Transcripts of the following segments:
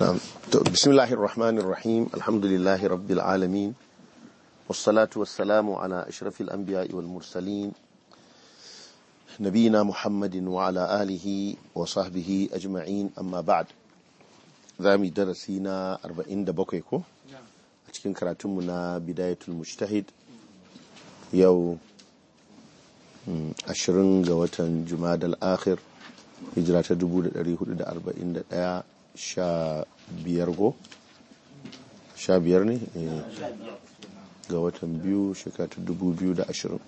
نعم بسم الله الرحمن الرحيم الحمد لله رب العالمين والصلاة والسلام على أشرف الأنبياء والمرسلين نبينا محمد وعلى آله وصحبه أجمعين أما بعد ذامي درسينا أربعين دبوكيكو أتكين كراتمنا بداية المجتهد يو ashirin ga watan jumadal akhir hijira ta 1441 sha biyar go sha biyar ne ga watan biyu shekara ta 2020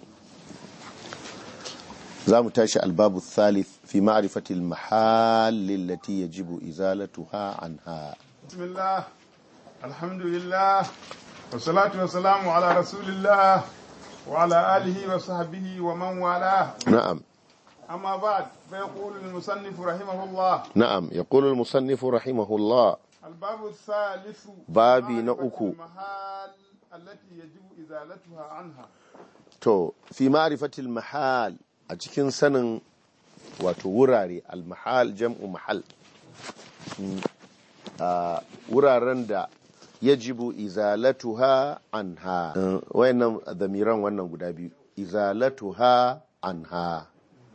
za mu tashi albabu thalith fi ma'rifatil mahallin lati yajibu izalatuha anha bismillah alhamdulillah wassalatu wassalamu ala rasulillah وعلى آله وصحبه ومن والاه نعم أما بعد فيقول المصنف رحمه الله نعم يقول المصنف رحمه الله الباب الثالث بابي معرفة نأكو. المحال التي يجب إزالتها عنها to fi ma'rifatil mahal a cikin sanin wato wurare al-mahal jam'u mahal Mm, a wuraren da yajibu izalatuha anha Uh, wayannan damiran wannan guda biyu izalatuha anha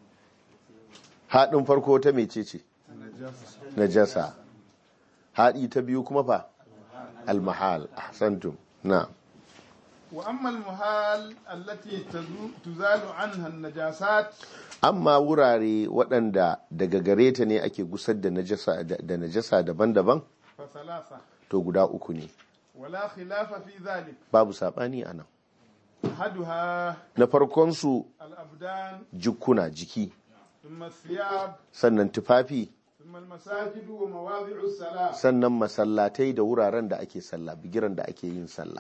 haɗin farko ta mecece najasa haɗi ta biyu kuma fa al-mahal ahsantum na وأما المحال التي تزو- تزال عنها النجاسات amma wurare waɗanda daga gare ta ne ake gusar da najasa da najasa daban-daban فثلاثة to guda uku ne ولا خلاف في ذلك babu saɓani a nan أحدها na farkonsu الأبدان jikuna jiki ثم الثياب sannan tufafi ثم المساجد ومواضع الصلاة sannan masallatai da wuraren da ake sallah bigiran da ake yin sallah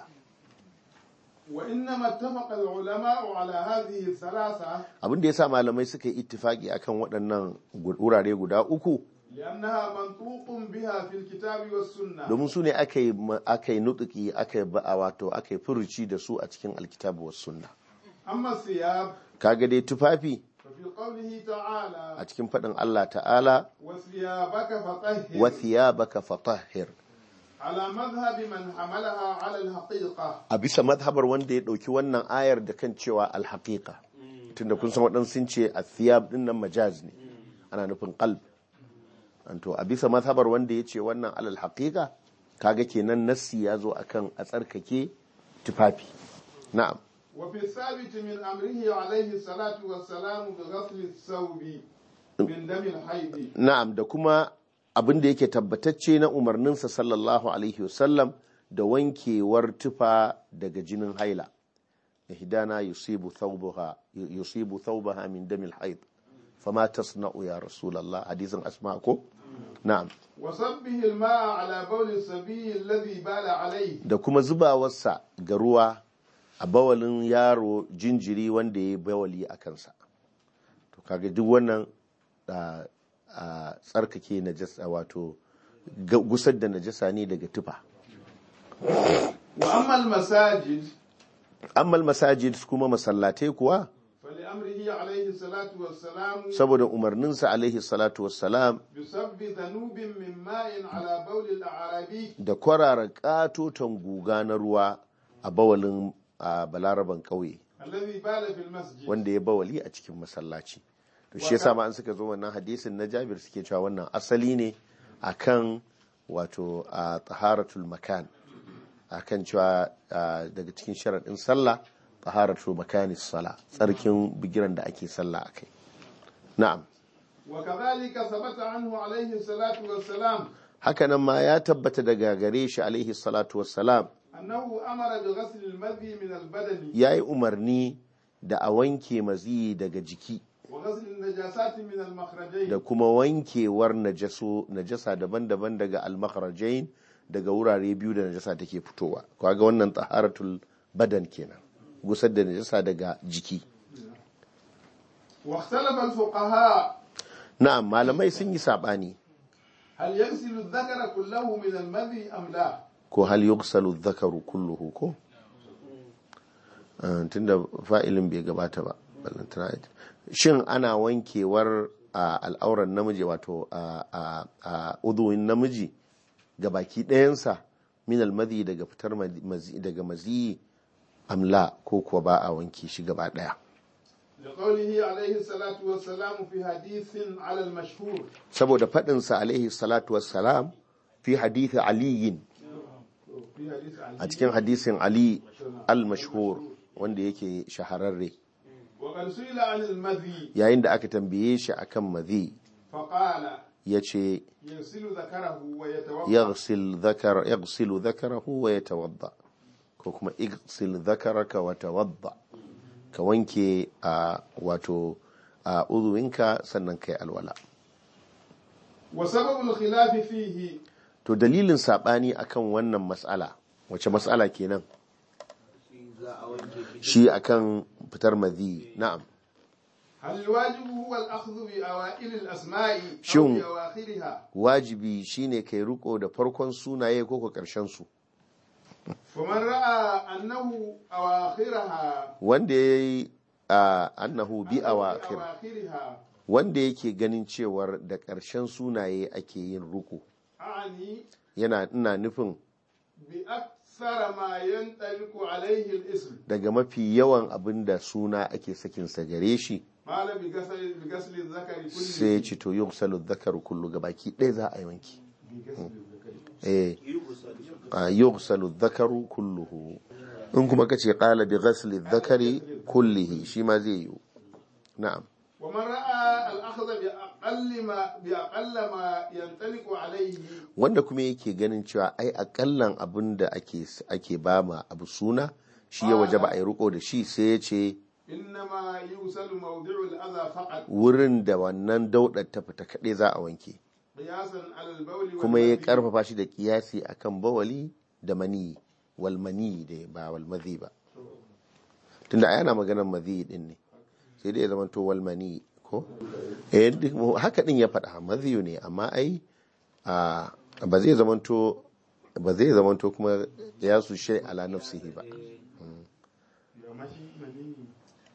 وإنما اتفق العلماء على هذه الثلاثة abin da yasa malamai suka yi ittifaki akan waɗannan gu- wurare guda uku لأنها منطوق بها في الكتاب والسنة domin su ne aka yi ma- aka yi nutuki aka yi ba'a wato aka yi furuci da su a cikin alkitabu was sunna أما الثياب kaga dai tufafi ففي قوله تعالى a cikin faɗin Allah ta'ala وثيابك فطهر wa thiyabaka fatahhir على مذهب من حملها على الحقيقة a bisa madhabar wanda ya ɗauki wannan ayar da kan cewa alhaƙiƙa tunda kun san waɗansu sun ce a thiyab ɗin nan majaz ne ana nufin qalb to a bisa madhabar wanda ya ce wannan alal haƙiƙa kaga kenan nassi ya zo akan a tsarkake tufafi na'am وفي الثابت من أمره عليه الصلاة والسلام بغسل الثوب من دم الحيض na'am da kuma abin da yake tabbatacce na umarninsa sallallahu alaihi wasallam da wankewar tufa daga jinin haila ihdana yusibu thawbaha yusibu thawbaha min damil haid fama tasna'u ya rasulullah hadisin asma ko na'am وصبه الماء على بول الصبي الذي بال عليه da kuma zubawarsa ga ruwa a bawalin yaro jinjiri wanda ya yi bawali a kansa to kaga duk wannan a a tsarkake najasa wato ga- gusar da najasa ne daga tufa وأما المساجد amma masajid kuma masallatai kuwa فلأمره عليه الصلاة والسلام saboda umarninsa alaihi salatu wassalam بسب ذنوب من ماء على بول الأعرابي da kwarara katoton guga na ruwa a bawalin a balaraban ƙauye الذي بال في المسجد wanda ya bawali a cikin masallaci to shi yasa ma an suka zo wannan hadisin na Jabir suke cewa wannan asali ne akan wato a taharatul makan akan cewa a, daga cikin sharaɗin sallah taharatul makanis sala tsarkin bigiran da ake sallah akai na'am وكذلك ثبت عنه عليه الصلاة والسلام hakanan ma ya tabbata daga gare shi alaihi salatu wassalam أنه أمر بغسل المذي من البدن ya yi umarni da a wanke maziyi daga jiki وغسل النجاسات من المخرجين da kuma wankewar najaso najasa daban-daban daga almakharajain daga wurare biyu da najasa take fitowa kaga wannan taharatul badan kenan gusar da najasa daga jiki واختلف الفقهاء na'am malamai sun yi sabani هل يغسل الذكر كله من المذي أم لا ko hal yughsalu dhakaru kulluhu ko Ah, tunda fa'ilin bai gabata ba ballantana ita. shin ana wankewar a al'auran namiji wato a uduwin namiji ga baki ɗayansa min almadhi daga fitar mazi daga mazi amla ko kuwa ba a wanke shi gaba ɗaya لقوله عليه الصلاة والسلام في حديث على المشهور saboda faɗinsa alaihi salatu wassalam fi hadithi aliyin في حديث عن a cikin hadisin ali al-mashhur wanda yake shahararre وقد سئل عن المذي yayin da aka tambaye shi akan mazi فقال ya ce يغسل ذكره ويتوضا yaghsil dhakar yaghsilu dhakarahu wa yatawadda ko kuma igsil dhakaraka wa tawadda ka wanke a wato a uzuwinka sannan kai alwala وسبب الخلاف فيه to dalilin sabani akan wannan mas'ala wace mas'ala kenan shi akan fitar madhi na'am هل الواجب هو الأخذ بأوائل الأسماء أو شو؟ بأواخرها wajibi shine kai riko da farkon sunaye ko ko karshen su فمن رأى أنه أواخرها wanda yayi a annahu bi أنه awakhir بأواخرها wanda yake ganin cewar da karshen sunaye ake yin ruku أعني yana ina nufin بأكثر ما ينطبق عليه الاسم daga mafi yawan abin da suna ake sakinsa gare shi قال بغسل بغسل الذكر sai كله ya ce to yughsalu dhakaru kullu gabaki ɗaya za a yi wanki بغسل الذكر eh a yughsalu dhakaru kulluhu in kuma kace qala bi ghasli dhakari kullihi shi ma zai yi na'am ومن رأى الأخذ بأقل ما بأقل ما ينطلق عليه wanda kuma yake ganin cewa ai akallan abin da ake ake bama abu suna shi ya waje ba a yi riko da shi sai ya ce إنما يوصل موضع الأذى فقط wurin da wannan daudar ta fita kaɗai za a wanke قياسا على البول kuma ya والمذي. karfafa shi da kiyasi akan bawali da mani wal mani da ba wal madhi ba tunda yana maganar madhi din ne sai dai ya zama to wal mani ko eh duk mu- haka din ya faɗa madhi ne amma ai a ba zai zama to ba zai zama to kuma ya su shay ala nafsihi ba amma shi maniyyi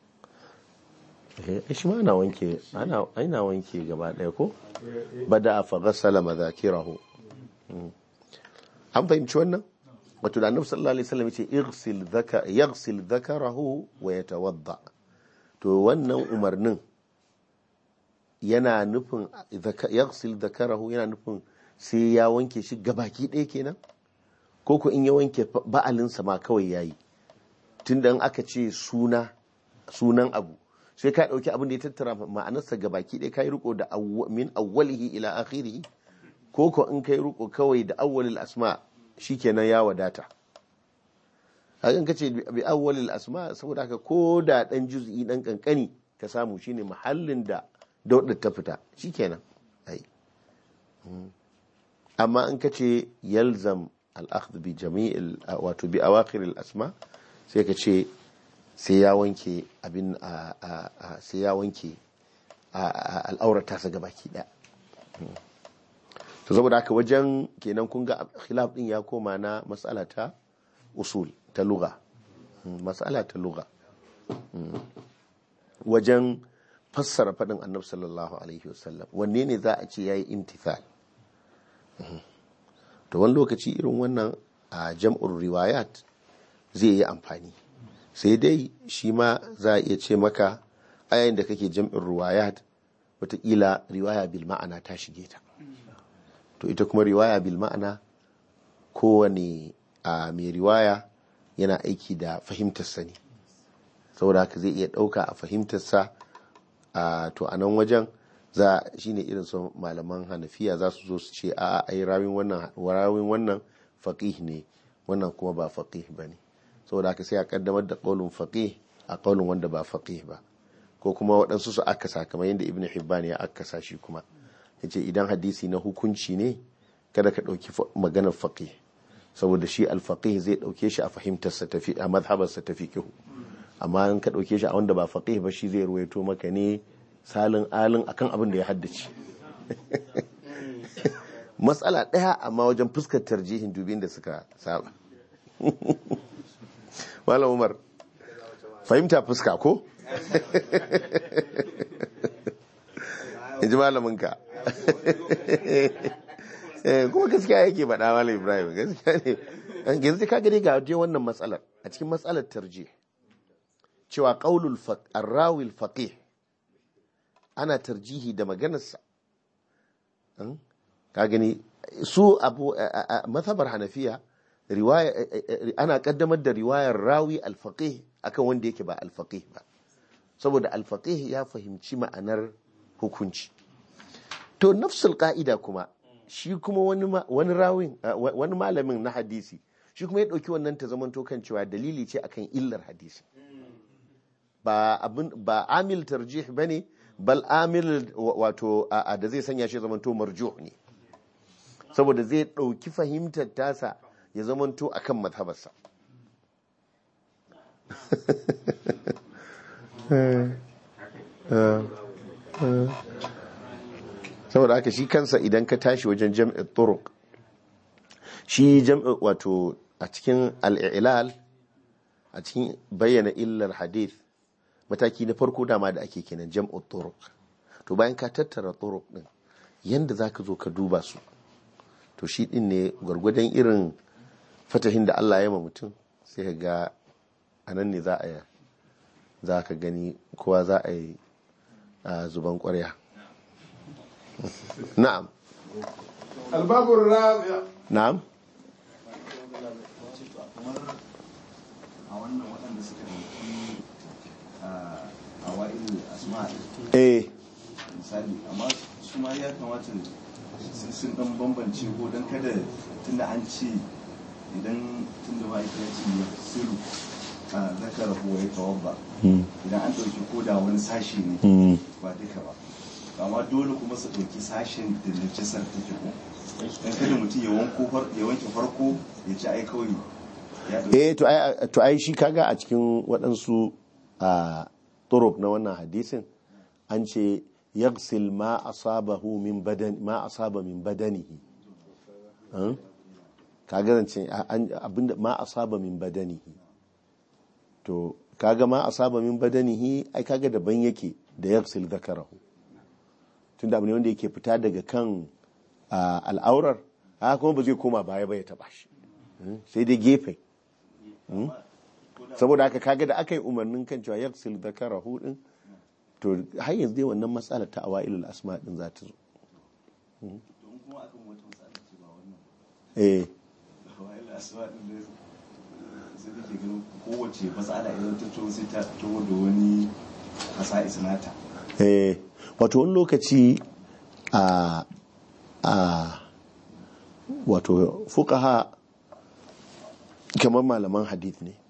eh shi ma ana wanke ana ana wanke gaba ɗaya ko bada fa ghassala madhakirahu Mm. an fahimci wannan wato da annabi sallallahu alaihi wasallam yace ighsil dhaka yaghsil dhakarahu wa yatawadda to wannan umarnin yana nufin dhaka- yaghsil dhakarahu yana nufin sai ya wanke shi gabaki ɗaya kenan ko ko in ya wanke fa- ba'alinsa ma kawai yayi tunda in aka ce suna sunan abu sai ka ɗauki abin da ya tattara ma'anarsa gabaki ɗaya ka yi riko da awwa- min awwalihi ila akhirihi ko ko in kai riko kawai da awwalil asma shikenan ya wadata hakan kace bi awwalil asma saboda haka ko da dan juz'i dan kankani ka samu shine mahallin da daudar ta fita shikenan ai Mm. amma in kace yalzam al-akhdh bi jami'il wato bi awakhir al-asma sai ka ce sai ya wanke abin a- a- a- sai ya wanke a- a- al'aurata sa gabaki daya to saboda haka wajen kenan kun ga khilaf din ya koma na mas'ala ta usul ta lugha Mm, mas'ala ta lugha Mm. wajen fassara faɗin annabi sallallahu alaihi wasallam wanne ne za a ce yayi imtithal Mhm. to wani lokaci irin wannan a jam'ur riwayat zai yi amfani sai dai shi ma za a iya ce maka a yayin da kake jam'in riwayat watakila riwaya bil ma'ana ta shige ta to ita kuma riwaya bil ma'ana kowane a mai riwaya yana aiki da fahimtarsa ne saboda haka zai iya ɗauka a fahimtarsa a to a nan wajen za shine irin su malaman hanafiya za su zo su ce a ai rawin wannan rawin wannan faqih ne wannan kuma ba faqih bane saboda haka sai a kaddamar da qaulun faqih a qaulun wanda ba faqih ba ko kuma waɗansu su akasa kamar yadda ibnu hibban ya akasa shi kuma yace idan hadisi na hukunci ne kada ka ɗauki maganar faqih saboda shi alfaqih zai ɗauke shi a fahimtarsa tafi a mazhabarsa ta fiqh amma in ka ɗauke shi a wanda ba faqih ba shi zai ruwaito maka ne salin alin akan abin da ya haddace matsala ɗaya amma wajen fuskar tarjihin dubin da suka saba malam umar fahimta fuska ko in ji malaminka Eh, kuma gaskiya yake faɗa malam ibrahim gaskiya ne yanzu ka gani ga je wannan matsalar a cikin matsalar tarjih cewa qaulul faq arrawi faqih ana tarjihi da maganarsa Hmm? ka gani su abu a- a- a mazhabar hanafiya riwaya eh, eh, eh, ana kaddamar da riwayar rawi al-faqih akan wanda yake ba al-faqih ba saboda al-faqih ya fahimci ma'anar hukunci to nafsul ka'ida kuma shi kuma wani ma- wani rawin uh, wa- wani malamin na hadisi shi kuma ya dauki wannan ta zaman kan cewa dalili ce akan illar hadisi ba abin ba amil tarjih bane bal amil wa- wato a a da zai sanya shi zamanto marjuh ne saboda zai dauki fahimtar tasa ya zamanto akan mazhabarsa saboda haka shi kansa idan ka tashi wajen jam'in turuq shi jam'i wato a cikin al'ilal a cikin bayyana illar hadith mataki na farko dama da ake kenan jam'in turuq to bayan ka tattara turuq din yanda zaka zo ka duba su to shi din ne gwargwadon irin fatahin da Allah ya ma mutum sai ka ga anan ne za a za ka gani kowa za a yi a zuban kwarya na'am الباب الرابع na'am a wannan waɗanda suka ɗauki a wa'il asma eh misali amma su ma ya kamata sun sun ɗan bambance ko don kada tunda an ce idan tunda ma'aikaci ya siru a zakara ko ya tawabba idan an ɗauki ko da wani sashi ne ba duka ba amma dole kuma su ɗauki sashen da najasar take ko don kada mutum ya wanko far- ya wanke farko ya ci ai kawai ya ɗauki eh to ai to ai shi kaga a cikin waɗansu a turuk na wannan hadisin an ce yaghsil ma asabahu min badan ma asaba min badanihi An? kaga zance an- abinda ma asaba min badanihi to kaga ma asaba min badanihi ai kaga daban yake da yaghsil zakarahu tunda abu ne wanda yake fita daga kan a, al'aurar haka kuma ba zai koma baya ba ya taba shi Hmm? sai dai gefe saboda haka kaga da aka yi umarnin kan cewa yaksil zakarahu din to har yanzu dai wannan matsalar ta awailul asma din za ta zo don kuma akan wata matsala ce ba wannan eh wa'il asma din da sai nake ganin kowace matsala idan ta to sai ta to da wani hasa isnata eh wato wani lokaci a a wato fuqaha kamar malaman hadith ne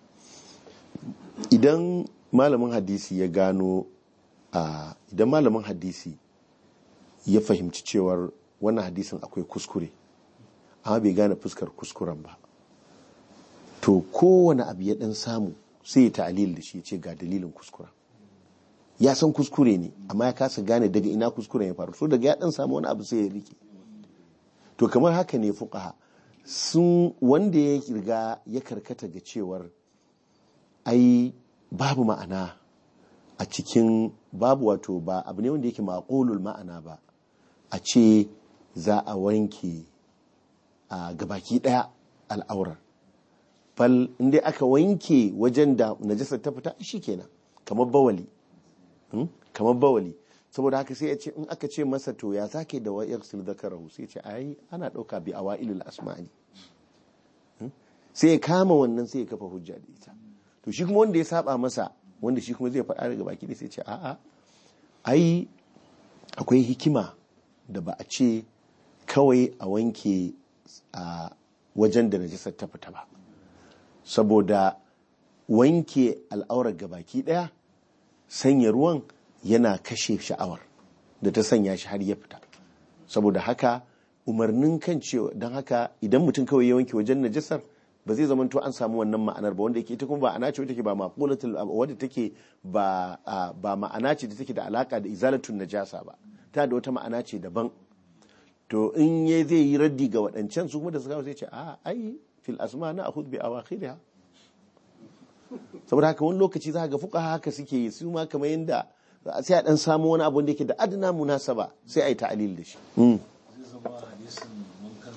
idan malamin hadisi ya gano a idan malamin hadisi ya fahimci cewar wannan hadisin akwai kuskure amma bai gane fuskar kuskuren ba to kowane abu ya dan samu sai ya ta'alil da shi ya ce ga dalilin kuskuren ya san kuskure ne amma ya kasa gane daga ina kuskuren ya faru so daga ya dan samu wani abu sai ya rike to kamar haka ne fuqaha sun wanda ya riga ya karkata ga cewar ai babu ma'ana a cikin babu wato ba abu ne wanda yake maƙolul ma'ana ba a ce za a wanke a gabaki ɗaya al'aurar fal inda aka wanke wajen da najasar ta fita shi kenan kamar bawali Hmm? kamar bawali saboda haka sai ya ce in aka ce masa to ya zake da wa yaksul zakarahu sai ya ce ai ana dauka bi awailul asma'i Hmm? sai ya kama wannan sai ya kafa hujja da ita to shi kuma wanda ya saba masa wanda shi kuma zai faɗa daga baki da sai ya ce a'a ai akwai hikima da ba a ce kawai a wanke a wajen da najasar ta fita ba saboda wanke al'aurar gabaki daya sanya ruwan yana kashe sha'awar da ta sanya shi har ya fita saboda haka umarnin kan cewa don haka idan mutum kawai ya wanke wajen najasar ba zai zama to an samu wannan ma'anar ba wanda yake ita kuma ba ana ce wadda take ba maqulatul wadda take ba a, ba ma'ana ce da take da alaka da izalatun najasa ba ta da wata ma'ana ce daban to in ya zai yi raddi ga waɗancan su kuma da suka sai ce a ai fil asma na akhud bi awakhiriha saboda haka wani lokaci za ga fuka haka suke yi su ma kamar yadda sai a dan samu wani abu da yake da adana munasaba sai a yi ta'alil da shi Mm. zai zama hadisin munkar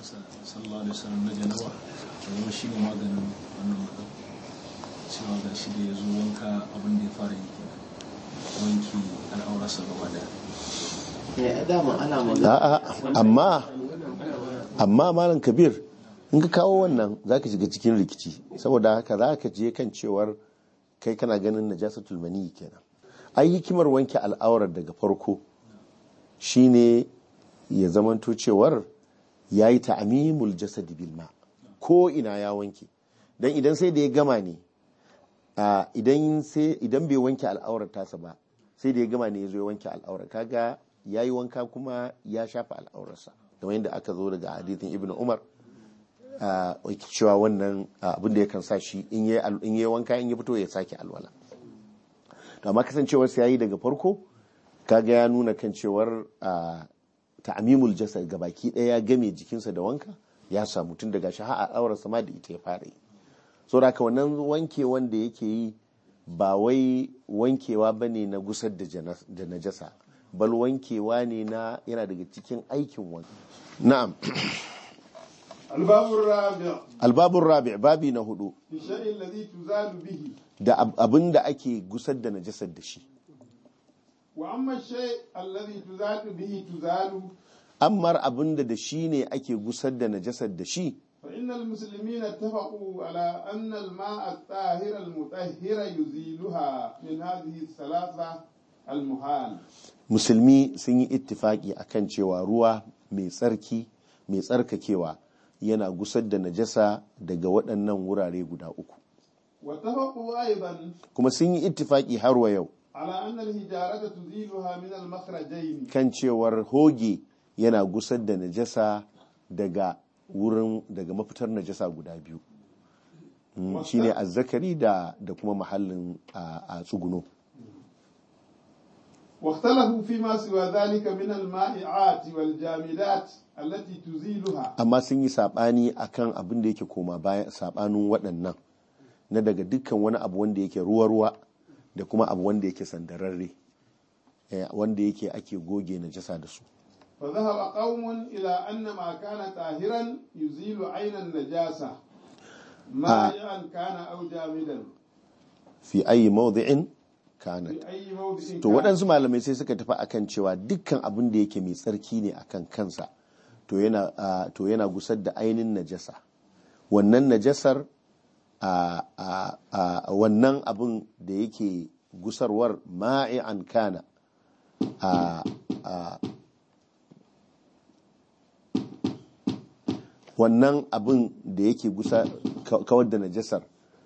sallallahu alaihi wasallam na janaba da zama shi ne maganin wannan matsala cewa ga shi da ya zo wanka abin da ya fara yi kenan wanki al'aurarsa gaba daya ya dama ana magana a'a amma amma malam kabir in ka kawo wannan zaka shiga cikin rikici saboda haka zaka je kan cewar kai kana ganin najasatul mani kenan ai hikimar wanke al'aurar daga farko shine ya zamanto cewar yayi ta'mimul jasad bil ma ko ina ya wanke dan idan sai da ya gama ne a idan sai idan bai wanke al'aurar tasa ba sai da ya gama ne ya zo ya wanke al'aurar kaga ya yi wanka kuma ya shafa al'aurarsa kamar yadda aka zo daga hadithin ibn umar a cewa wannan abin da yakan sa shi in yi wanka in yi fito ya sake alwala to amma kasancewar sa yayi daga farko kaga ya nuna kan cewar ta'amimul jasad gabaki daya ya game jikinsa da wanka ya samu tun daga shi har al'aurarsa ma da ita ya fara yi so da wannan wanke wanda yake yi ba wai wankewa bane na gusar da najasa bal wankewa ne na yana daga cikin aikin wanka na'am albabun rabi albabun rabi babi na hudu fi shay'in ladhi tuzalu bihi da abin da ake gusar da najasar da shi wa amma shay alladhi tuzalu bihi tuzalu ammar abin da da shi ne ake gusar da najasar da shi fa innal muslimina ittafaqu ala anna al-ma'a at-tahira al-mutahhira yuziluha min hadhihi thalatha al-muhal musulmi sun yi ittifaki akan cewa ruwa mai tsarki mai tsarkakewa yana gusar da najasa daga waɗannan wurare guda uku واتفقوا أيضا kuma sun yi ittifaki har wa yau على أن الهجارة تزيلها من المخرجين kan cewar hoge yana gusar da najasa daga wurin daga mafitar najasa guda biyu Mm, shine azzakari da da kuma mahallin a a tsuguno واختلفوا فيما سوى ذلك من المائعات والجامدات التي تزيلها amma sun yi sabani akan abin da yake koma bayan sabanin waɗannan na daga dukkan wani abu wanda yake ruwa-ruwa da kuma abu wanda yake sandararre eh, wanda yake ake goge najasa da su فذهب قوم إلى أن ما كان طاهرا يزيل عين النجاسة مائعا كان أو جامدا fi ayi mawdi'in kanat في أي موضع to كان waɗansu malamai sai suka tafi akan cewa dukkan abin da yake mai tsarki ne akan kansa to yana ah, to yana gusar da ainin najasa wannan najasar a a a wannan abin da yake gusarwar ma'i'an kana a a wannan abin da yake gusa ka- kawar da najasar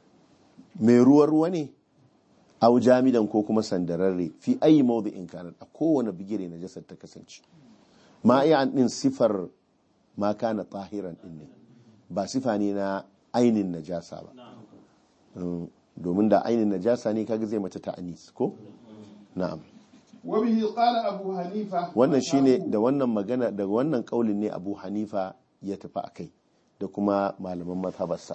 mai ruwa ruwa ne au jamidan ko kuma sandararre fi ayi mawdi'in kanat a kowane bigire najasar ta kasance ma iya din sifar ma kana tahiran din ne ba sifa ne na ainin najasa ba Mm, domin da ainin najasa ne kaga zai mata ta'anis ko na'am وبه قال أبو حنيفة wannan shine da wannan magana da wannan kaulin ne Abu Hanifa ya tafi akai da kuma malaman mazhabarsa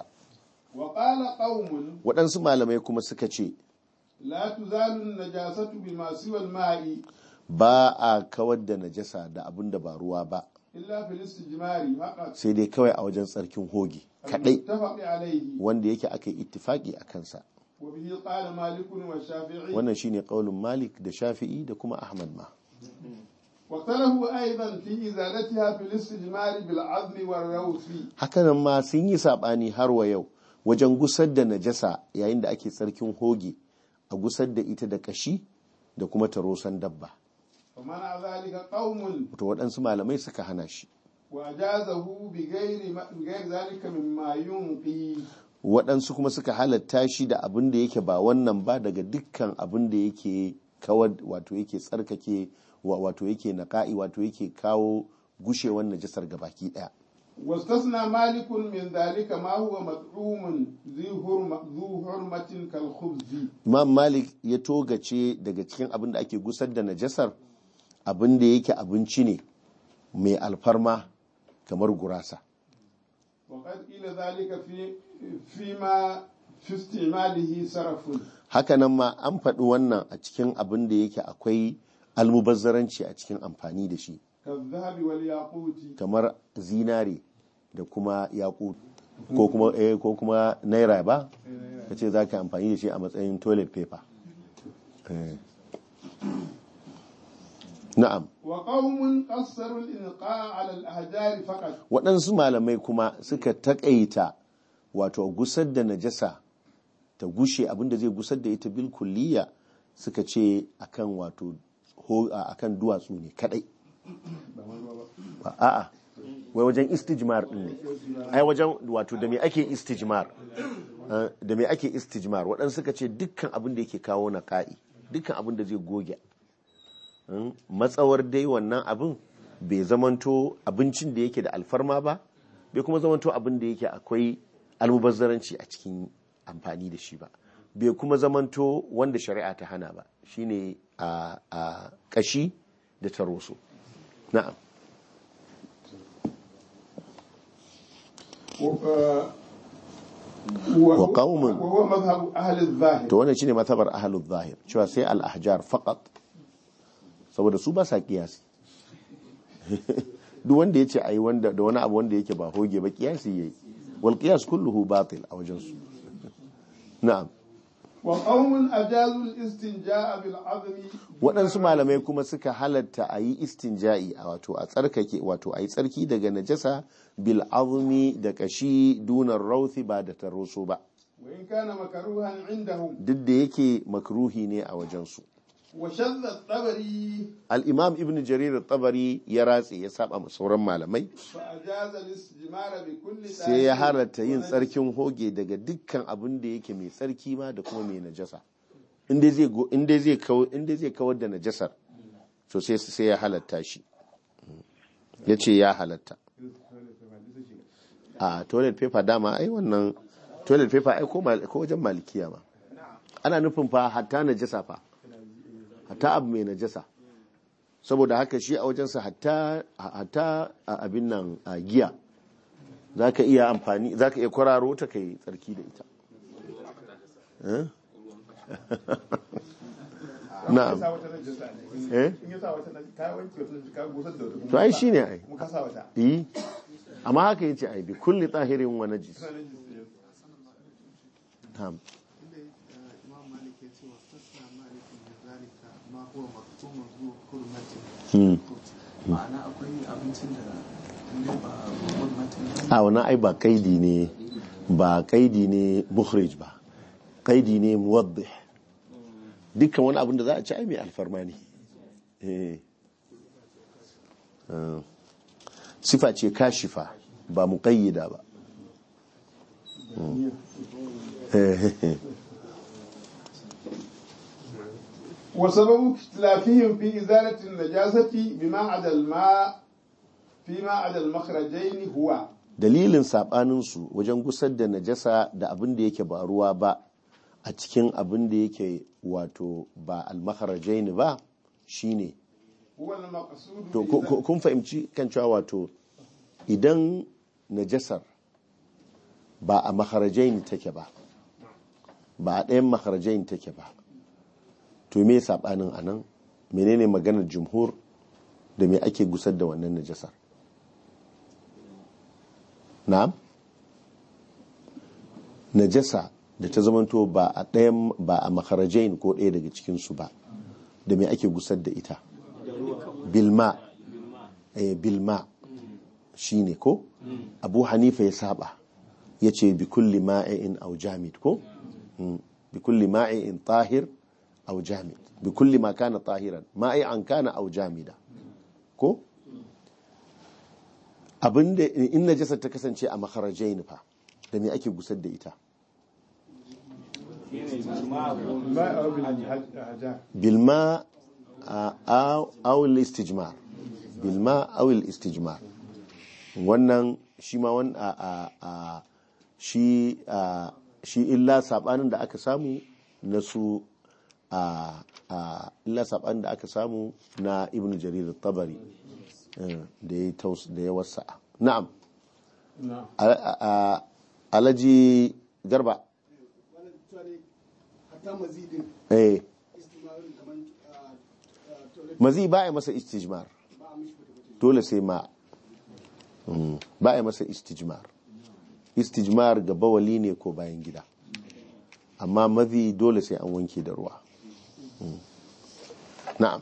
وقال قوم waɗansu malamai kuma suka ce لا تزال النجاسة بما سوى الماء ba a kawar da najasa da abin da ba ruwa ba إلا في الاستجمار فقط sai dai kawai a wajen tsarkin hoge kadai المتفق عليه wanda yake aka yi ittifaki a kansa وبه قال مالك والشافعي wannan shine kaulin Malik da Shafi'i da kuma Ahmad ma واختلفوا أيضا في إزالتها في الاستجمار بالعظم والروث hakanan ma sun yi sabani har wa yau wajen gusar da najasa yayin da ake tsarkin hoge a gusar da ita da kashi da kuma tarosan dabba ومنع ذلك قوم to waɗansu malamai suka hana shi وأجازه بغير ما بغير ذلك مما ينقي waɗansu kuma suka halatta shi da abin da yake ba wannan ba daga dukkan abin da yake kawar wato yake tsarkake wa- wato yake naƙa'i wato yake kawo gushewar najasar gabaki ɗaya واستثنى مالك من ذلك ما هو مطعوم ذو حرمة ذو حرمة كالخبز imam malik ya togace daga cikin abin da ake gusar da najasar abin da yake abinci ne mai alfarma kamar gurasa وقد قيل ذلك في فيما في استعماله صرف hakanan ma an faɗi wannan a cikin abin da yake akwai almubazzaranci a cikin amfani da shi كالذهب والياقوت kamar zinare da kuma yaƙut ko kuma eh, ko kuma naira ba ka ce za ka amfani da shi a matsayin toilet paper Eh. na'am وقوم قصروا الإلقاء على الأحجار فقط waɗansu malamai kuma suka taƙaita wato gusar da najasa ta gushe abinda zai gusar da ita bil kulliya suka ce akan wato ho- a- akan duwatsu ne kadai Ba- a'a wai wajen istijmar din ne ai wajen wato da me ake istijmar Eh, da me ake istijmar waɗansu suka ce dukkan abin da yake kawo na ka'i dukkan abin da zai goge Mm, matsawar dai wannan abin bai zamanto abincin da yake da alfarma ba bai kuma zamanto abin da yake akwai almubazzaranci a cikin amfani da shi ba bai kuma zamanto wanda shari'a ta hana ba shine a a kashi da taroso na'am و- و- وقوم. وهو مذهب أهل الظاهر to wannan shine matabar ahlul zahir cewa sai al-ahjar faqat saboda su ba sa kiyasi duk wanda yace ai wanda da wani abu wanda yake ba hoge ba kiyasi yayi wal qiyas kulluhu batil a wajen su na'am وقوم أجازوا الاستنجاء بالعظم waɗansu malamai kuma suka halatta a yi istinja'i a wato a tsarkake wato a yi tsarki daga najasa bil azumi da kashi dunar rauthi ba da taroso ba وإن كان مكروها عندهم duk da yake makruhi ne a wajensu وشذ الطبري al-imam ibn jarir tabari ya ratse ya saba ma sauran malamai فأجاز الاستجمار بكل sai ya طاهر halatta yin ونجس. tsarkin hoge daga dukkan abin da yake mai tsarki ma da kuma mai najasa inda zai go- inda zai kawo inda zai kawar da najasar to sai sai ya halatta shi ya ce ya halatta a toilet paper dama ai wannan toilet paper ai ko mal- ko wajen malikiya ma ana nufin fa hatta najasa fa hatta abu mai najasa saboda haka shi a wajensa hatta hatta a abin nan a giya za ka iya amfani za ka iya kwararo ta kai tsarki da ita Eh? na'am Ka sa wata najasa ne. eh In ya sa wata najasa, ka wanke wata najasa, ka gusar da wata. to ai shine ai Kuma ka sa wata. yi amma haka yace ai bi kulli tahirin wa najis Ka najis ne. na'am imam malik ya ce wa tasna malikin da zalika ma huwa maktumun zuwa kurmatin Hmm. ma'ana akwai abincin da inda ba kurmatin a wannan ai ba kaidi ne ba kaidi ne mukhrij ba kaidi ne muwaddih dukkan wani abin da za a ci ai mai alfarma ne eh Ah. sifa ce kashifa ba muqayyida ba Mm. Eh, وسبب اختلافهم في إزالة النجاسة بما عدا الماء فيما عدا المخرجين هو dalilin saɓaninsu wajen gusar da najasa da abin da yake ba ruwa ba a cikin abin da yake wato ba almakarajaini ba shine هو المقصود to ku- ku- بإزالة- kun fahimci kan cewa wato idan najasar ba a makarajaini take ba ba a ɗayan makarajaini take ba to me saɓanin a nan menene maganar jumhur da me ake gusar da wannan najasar na'am najasa da ta zamanto ba a ɗayan ba a makarajain ko ɗaya daga cikinsu ba da me ake gusar da ita bilma eh, bilma shi ne ko abu hanifa ya saba ya ce bi kulli ma'in au jamid ko Mm. bi kulli ma'in tahir au jamid bi kulli ma kana tahiran ma'i'an kana au jamida ko abinda in najasar ta kasance a makarajain fa da me ake gusar da ita الماء أو بالحجار بالماء أو أو الاستجمار بالماء أو الاستجمار wannan shi ma wan a a a shi a shi illa sabanin da aka samu na su a a illa sabanin da aka samu na ibn jarir tabari da ya taus da ya wasa na'am نعم A- a- a- alaji garba hatta mazidin eh istimarin kamar toilet mazi ba a masa istijmar ba a mishi fata dole sai ma Mm. ba a yi masa istijmar istijmar ga bawali ne ko bayan gida amma mazi dole sai an wanke da ruwa Mm. na'am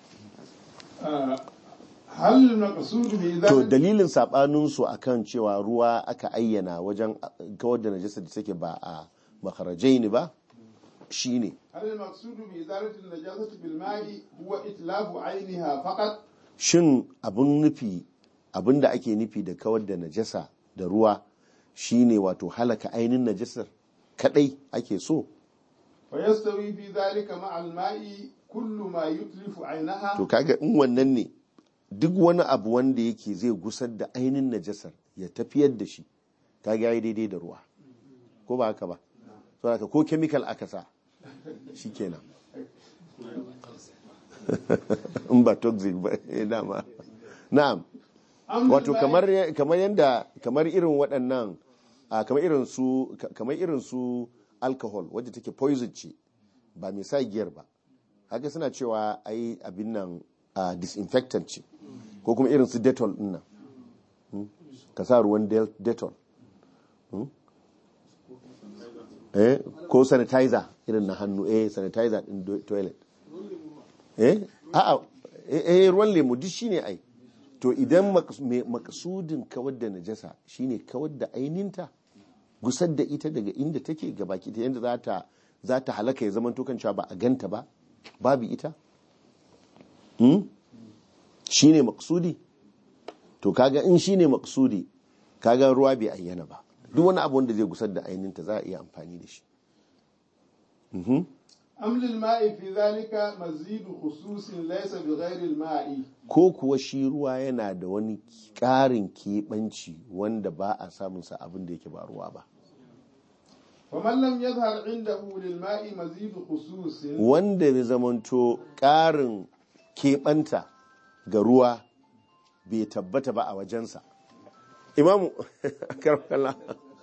هل المقصود to بإزالة dalilin sabaninsu akan cewa ruwa aka ayyana wajen kawar da najasa da take ba a makarajai ne ba shine هل المقصود بإزالة النجاسة بالماء هو إتلاف عينها فقط shin abin nufi abin da ake nufi da kawar da najasa da ruwa shine wato halaka ainihin najasar kadai ake so ويستوي في ذلك مع الماء كل ما يتلف عينها to kaga in wannan ne duk wani abu wanda yake zai gusar da ainihin najasar ya tafiyar da shi kaga yayi daidai da ruwa ko ba haka ba so haka ko chemical aka sa shikenan in ba toxic ba eh, dama na'am أم wato بالماء- kamar kamar yanda kamar irin waɗannan a kamar irin su ka- kamar irin su alcohol wadda take poison ce ba mai sa giyar ba haka suna cewa ai abin nan a disinfectant ce ko kuma irin su detol din nan Hmm? ka sa ruwan del- detol Hmm? eh ko sanitizer irin na hannu eh sanitizer din do- toilet eh a'a eh eh, ruwan lemu duk shine ai to idan maks- me- maksudin kawar da najasa shine kawar da aininta gusar da ita daga inda take gabaki ta yadda za ta za ta halaka ya zama kan cewa ba a ganta ba babu ita hmm? shine maksudi to kaga in shine maksudi kaga ruwa bai ayyana ba duk wani abu wanda zai gusar da aininta za a iya amfani da shi Mhm. أم للماء في ذلك مزيد خصوص ليس بغير الماء ko kuwa shi ruwa yana da wani ƙarin keɓanci wanda ba a samunsa abin da yake ba ruwa ba ومن لم يظهر عنده للماء مزيد خصوص wanda ya zamanto ƙarin keɓanta ga ruwa bai tabbata ba a wajensa imamu karfala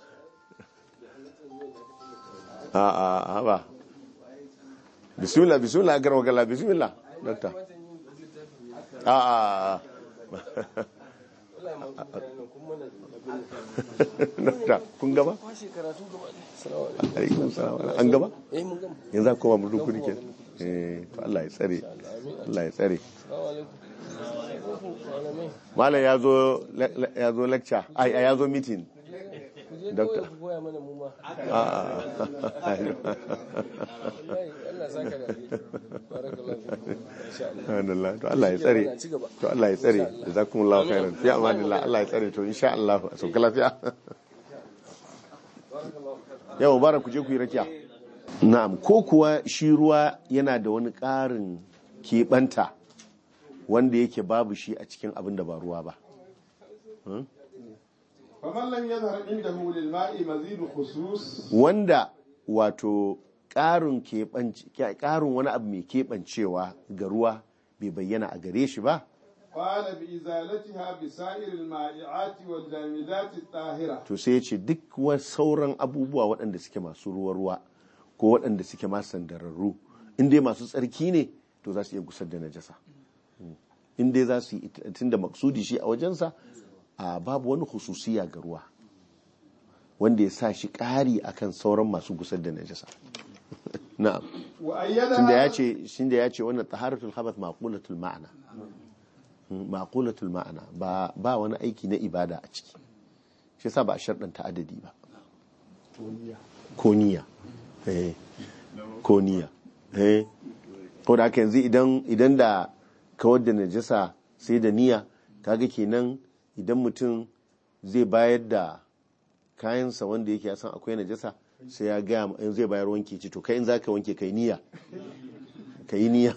a a a ba bismillah bismillah karfala bismillah dokta a a dokta kun gaba alaikum salam an gaba yanzu a koma mu dukuri ke eh to Allah ya tsare Allah ya tsare malam ya zo ya zo lecture ai ya zo meeting doctor a a Alhamdulillah to Allah ya tsare to Allah ya tsare jazakumullahu khairan fi amanillah Allah ya tsare to insha Allah a sauka lafiya yau bara ku je ku yi rakiya na'am ko kuwa shi ruwa yana da wani ƙarin keɓanta wanda yake babu shi a cikin abin da ba ruwa ba فمن لم يظهر عنده للماء مزيد خصوص wanda wato ƙarin keɓanci ƙarin wani abu mai keɓancewa ga ruwa bai bayyana a gare shi ba قال بإزالتها بسائر المائعات والجامدات الطاهرة to sai ya ce duk wa sauran abubuwa waɗanda suke masu ruwa-ruwa ko waɗanda suke masu sandararru in dai masu tsarki ne to za su iya gusar da najasa in dai za su yi tun da maksudi shi a wajensa a babu wani hususiya ga ruwa wanda ya sa shi ƙari akan sauran masu gusar da najasa na'am tunda ya وأيدها ce shinda ya ce wannan taharatul khabath maqulatul ma'ana maqulatul ma'ana ba ba wani aiki na ibada a ciki shi yasa ba a sharɗanta adadi ba koniya eh koniya eh ko da haka yanzu idan idan da kawar da najasa sai da niyya kaga kenan idan mutum zai bayar da kayansa wanda yake ya san akwai najasa sai ya gaya ma- in zai bayar wanke ci to kai in zaka wanke kai niyya kai niyya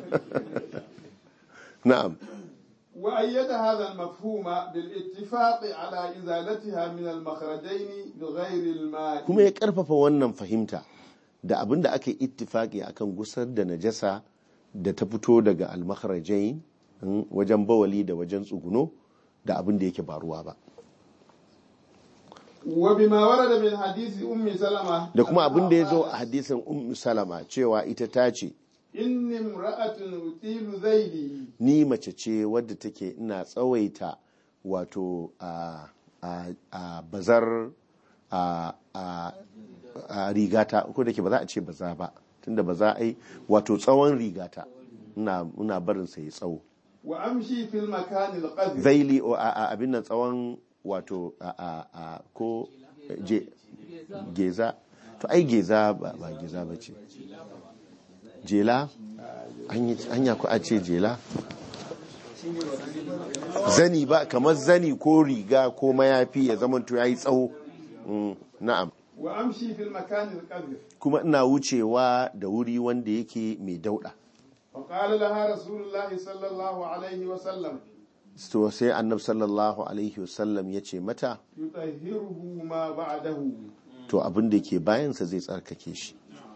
na'am وأيد هذا المفهوم بالاتفاق على إزالتها من المخرجين بغير الماء kuma ya karfafa wannan fahimta da abin da aka yi ittifaki akan gusar da najasa da ta fito daga almakharajain mm, wajen bawali da wajen tsuguno da abin da yake ba ruwa ba وبما ورد من حديث أم سلمة da kuma abin da ya zo a قالت, hadisin ummu salama cewa ita ta ce إني امرأة أطيل ذيلي ni mace ce wadda take ina tsawaita wato a a a bazar a a a rigata ko da ke ba za a ce baza ba tunda baza ai wato tsawon rigata ina ina barin sa ya tsawo وأمشي في المكان القذر zaili o a a- abin nan tsawon wato a a a ko je geza to ai geza ba ba geza ba ce jela an yi anya ko a ce jela zani ba kamar zani ko riga ko mayafi ya zama to yayi tsawo Mm, na'am وأمشي في المكان القذر kuma ina wucewa da wuri wanda yake mai dauda فقال لها رسول الله صلى الله عليه وسلم to sai annab sallallahu alaihi wasallam ya ce mata يطهره ما بعده to abin da ke bayansa zai tsarkake shi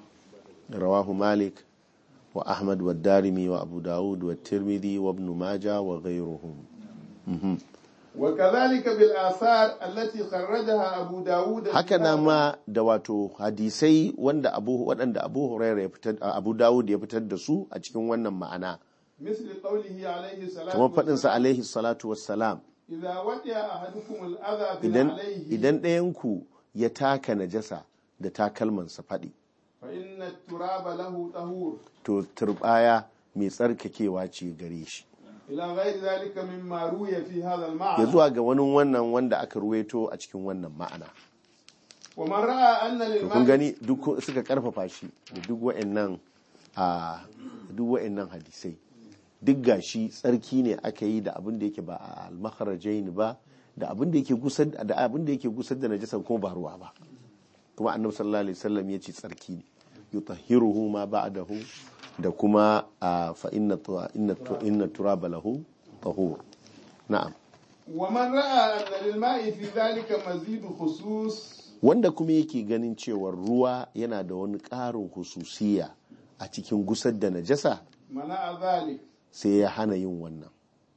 rawahu malik wa ahmad wa darimi wa abu dawud wa tirmidhi wa ibn maja wa ghayruhum Mhm. وكذلك بالآثار التي خرجها أبو داود haka na ma da wato hadisai wanda abu waɗanda abu huraira ya fitar abu dawud ya fitar da su a cikin wannan ma'ana مثل قوله عليه الصلاة kamar faɗinsa والسلام alaihi salatu wassalam إذا ودع أحدكم الأذى idan عليه idan ɗayanku ya taka najasa da takalmansa faɗi فإن التراب له طهور to turbaya mai tsarkakewa ce gare shi إلى غير ذلك مما روي في هذا ya المعنى zuwa ga wani wannan wanda aka ruweto a cikin wannan ma'ana ومن رأى أن to kun للماء gani duk suka karfafa shi da duk wa'annan a duk wa'annan hadisai duk gashi tsarki ne aka yi da abin da yake ba a al-makharajain ba da abin da yake gusar da abin da yake gusar da najasa kuma ba ruwa ba kuma annabi sallallahu alaihi wasallam ya ce tsarki ne yutahhiruhu ma ba'dahu da kuma a fa inna tu- inna tu- inna turaba lahu tahur na'am ومن رأى أن للماء في ذلك مزيد خصوص wanda kuma yake ganin cewar ruwa yana da wani ƙarin hususiya a cikin gusar da najasa منع ذلك sai ya hana yin wannan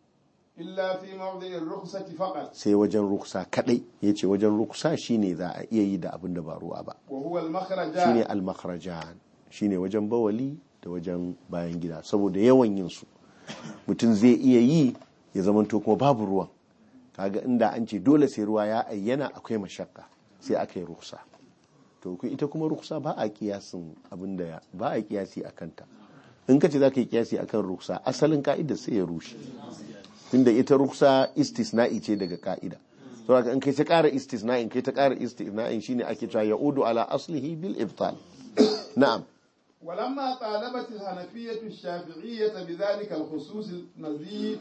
إلا في موضع الرخصة فقط sai wajen ruksa kadai ya ce wajen ruksa shine za a iya yi da abin da ba ruwa ba وهو shine المخرجان almakharajan shine wajen bawali da wajen bayan gida saboda yawan yin su mutum zai iya yi ya zamanto kuma babu ruwan kaga inda an ce dole sai ruwa ya ayyana akwai mashakka sai aka yi ruksa to ku ita kuma ruksa ba a kiyasin abin da ya ba a kiyasi a kanta in ka ce za ka yi kiyasi akan ruksa asalin ka'idar sai ya rushe tunda ita ruksa istisna'i ce daga ka'ida saboda in kai ta ƙara istisna'in kai ta ƙara istisna'in shine ake cewa ya'udu ala aslihi bil ibtal na'am ولما طالبت الحنفية الشافعية بذلك الخصوص المزيد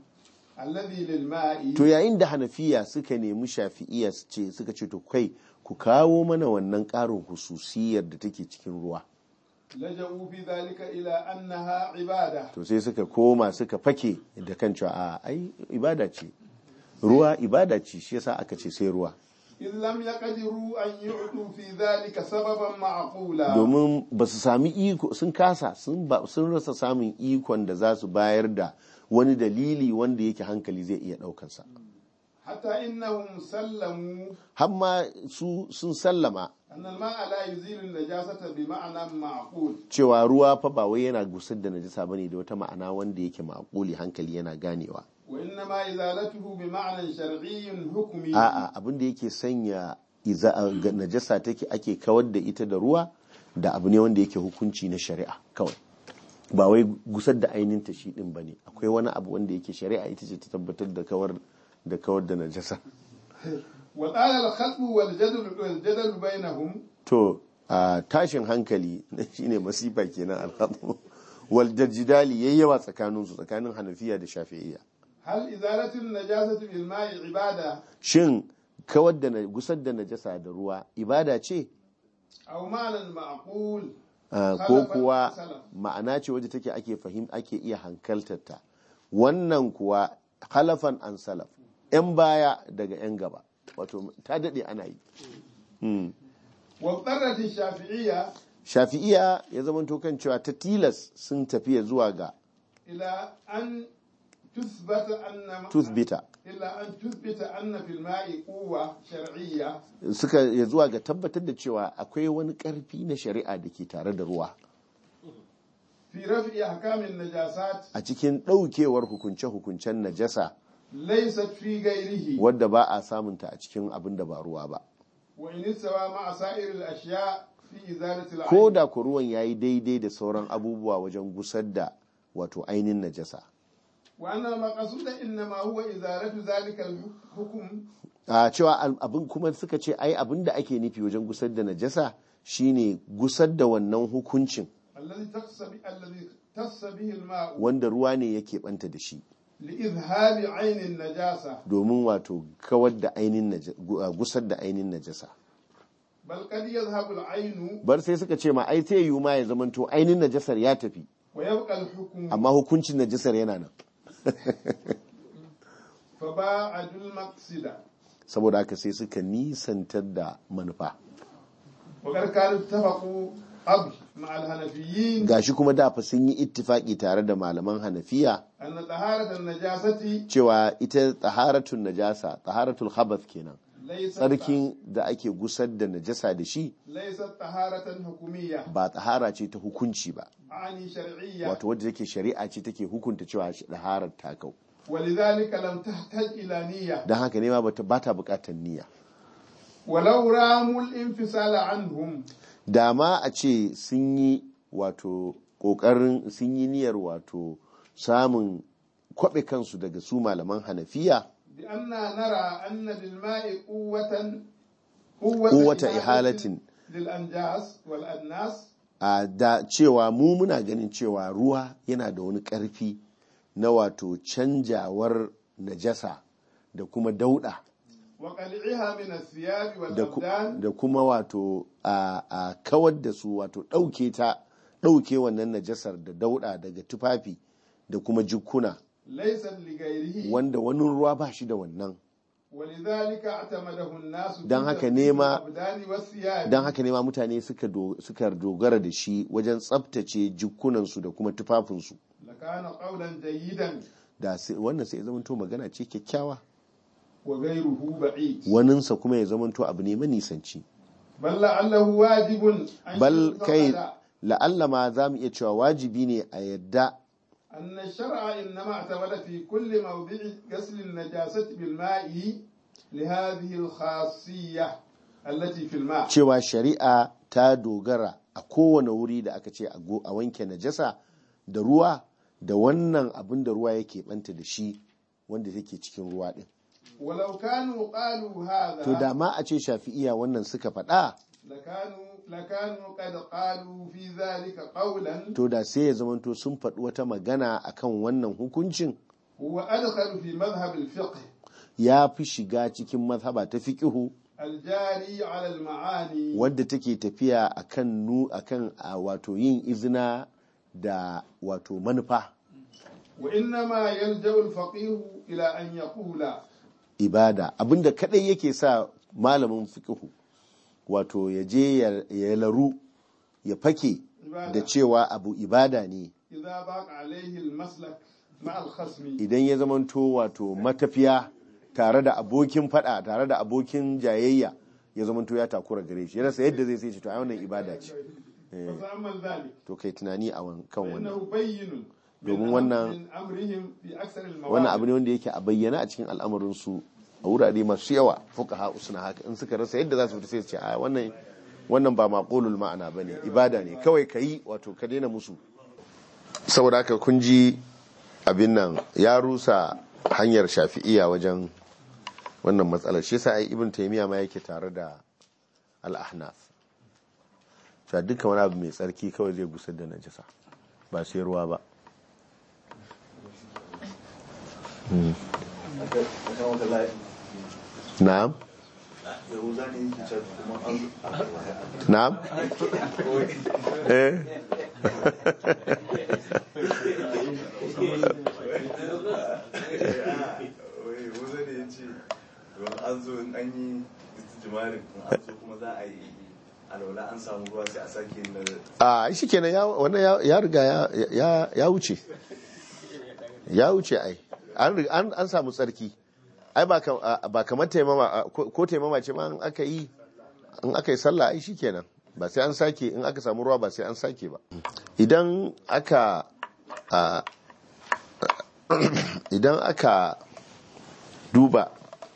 الذي للماء to yayin da hanafiya suka nemi shafi'iya su ce suka ce to kai ku kawo mana wannan ƙarin hususiyar da take cikin ruwa لجأوا في ذلك إلى أنها عبادة to sai suka koma suka fake da kan cewa a ai ibada ce ruwa ibada ce shi yasa aka ce sai ruwa إذ لم يقدروا أن يعطوا في ذلك سببا معقولا domin ba su sami iko sun kasa sun ba- sun rasa samun ikon da za su bayar da wani dalili wanda yake hankali zai iya ɗaukansa حتى إنهم سلموا hamma su sun sallama أن الماء لا يزيل النجاسة بمعنى معقول cewa ruwa fa ba wai yana gusar da najasa bane da wata ma'ana wanda yake ma'quli hankali yana ganewa وإنما إزالته بمعنى شرعي حكمي a'a abin da yake sanya iza ga najasa take ake kawar da ita da ruwa da abu ne wanda yake hukunci na shari'a kawai ba wai gusar da ainihin ta shi din bane akwai wani abu wanda yake shari'a ita ce ta tabbatar da kawar da kawar da najasa وقال الخلق والجدل والجدل بينهم to a tashin hankali shine masifa kenan alhadu wal jidali yayyawa tsakanin su tsakanin hanafiya da shafi'iyya هل إزالة النجاسة بالماء عبادة shin kawar da na- gusar da najasa da ruwa ibada ce أو معنى معقول Uh, ko Khalafan kuwa salaf. ma'ana ce wadda take ake fahim ake iya hankaltarta wannan kuwa halafan an salaf yan baya daga yan gaba wato ta daɗe ana yi Hmm. واضطرت الشافعية shafi'iya ya zama kan cewa ta tilas sun tafiya zuwa ga إلى أن تثبت أن toothbita إلى أن تثبت أن في الماء قوة شرعية suka ya zuwa ga tabbatar da cewa akwai wani ƙarfi na shari'a da ke tare da ruwa في رفع أحكام النجاسات a cikin ɗaukewar hukunce-hukuncen najasa laysat fi ghairihi wadda ba a samunta a cikin abin da ba ruwa ba wa in istawa ma'a sa'ir al-ashya fi izalati al ko da ku ruwan yayi daidai da sauran abubuwa wajen gusar da wato ainihin najasa wa anna al-maqsud inma huwa izalatu zalika al-hukm a cewa al- abin kuma suka ce ai abin da ake nufi wajen gusar da najasa shine gusar da wannan hukuncin alladhi taqsabi alladhi tasabihi al-ma'u wanda ruwa ne yake banta da shi li'izhabi 'ayn an-najasa domin wato kawar da ainihin naja- gu- a gusar da ainihin najasa bal qad yadhhabu al-'aynu bar sai suka ce ma ai sai yiwu ma ya zamanto ainihin najasar ya tafi wa yabqa al-hukm amma hukuncin najasar yana nan fa ba'adu al-maqsida saboda haka sai suka nisantar da manufa wa qad kanu ittafaqu ab ma'a al-hanafiyyin gashi kuma da fa sun yi ittifaki tare da malaman hanafiya anna taharata an-najasati cewa ita taharatun najasa taharatul khabath kenan laysat tsarkin da ake gusar da najasa da shi laysat taharatan hukumiyya ba tahara ce ta hukunci ba ani shar'iyya wato wadda take shari'a ce take hukunta cewa taharar ta kau ولذلك لم تحتاج إلى نية don haka ne ma bata bata bukatar niyya ولو راموا الانفصال عنهم da ma a ce sun yi wato kokarin sun yi niyyar wato samun kwabe kansu daga su malaman hanafiya بأننا نرى أن للماء قوة قوة, قوة إحالة. للأنجاس والأناس a da cewa mu muna ganin cewa ruwa yana da wani ƙarfi na wato canjawar najasa da kuma dauda وقلعها من الثياب da ku- والأبدان da kuma wato a, a kawar da su wato ɗauke ta ɗauke wannan najasar da dauda daga tufafi da kuma jikuna ليست لغيره wanda wani ruwa ba shi da wannan ولذلك اعتمده الناس في Dan haka تطهير nema- الأبدان والثياب don haka ne ma mutane suka do- suka dogara da shi wajen tsabtace jikunansu da kuma tufafinsu لكان قولا جيدا da sai- wannan sai ya zamanto magana ce kyakkyawa وغيره بعيد waninsa kuma ya zamanto abu ne manisanci بل لعله واجب أن bal kai يعتقد la'alla ma za mu iya cewa wajibi ne a yadda أن الشرع إنما اعتمد في كل موضع غسل النجاسة بالماء لهذه الخاصية التي في الماء cewa shari'a ta dogara a kowane wuri da aka ce a go- a wanke najasa da ruwa da wannan abin da ruwa yake banta da shi wanda take cikin ruwa din ولو كانوا قالوا to da هذا ma a ce shafi'iya wannan suka faɗa لكانوا لكانوا قد قالوا في ذلك قولا to da sai ya zamanto sun faɗi wata magana akan wannan hukuncin هو أدخل في مذهب الفقه ya fi shiga cikin mazhaba ta fiqihu الجاري على المعاني wadda take tafiya akan nu akan a wato yin izina da wato manufa وإنما يلجأ الفقيه إلى أن يقول ibada abinda kadai yake sa malamin fiqihu wato ya je ya- ya laru ya fake da عبادة cewa abu ibada ne إذا ضاق عليه المسلك مع الخصم idan ya zamanto wato matafiya tare da abokin fada tare da abokin jayayya ya zamanto ya takura gare shi ya rasa yadda zai sai ce to ai wannan ibada ce فتأمل ذلك to kai tunani a wan- kan wannan فإنه بين domin من wannan- أمر- من أمرهم في أكثر wannan abu المواضع ne wanda yake a bayyana a cikin al'amarin su a wurare masu yawa fuqaha suna haka in suka rasa yadda za su fita sai su ce a wannan wannan ba maqulul ma'ana bane ibada ne kawai kai wato ka daina musu saboda haka kun ji abin nan ya rusa hanyar shafi'iya wajen wannan matsalar shi yasa ai ibn taymiya ma yake tare da al-ahnaf cewa dukkan wani abu mai tsarki kawai zai gusar da najasa ba sai ruwa ba akan wata layi na'am yahuza ne yake cewa kuma an na'am eh wai yahuza ne ya ce don an zo in an yi jimarin in an zo kuma za a yi alwala an samu ruwa sai a sake yin na a shi kenan ya wannan ya- ya riga ya- ya ya wuce ya wuce ai an ri- an an samu tsarki ai ba kam- a- ba kamar taimama a- ko ko taimama ce ma in aka yi in aka yi sallah ai shikenan ba sai an sake in aka samu ruwa ba sai an sake ba idan aka a- idan aka duba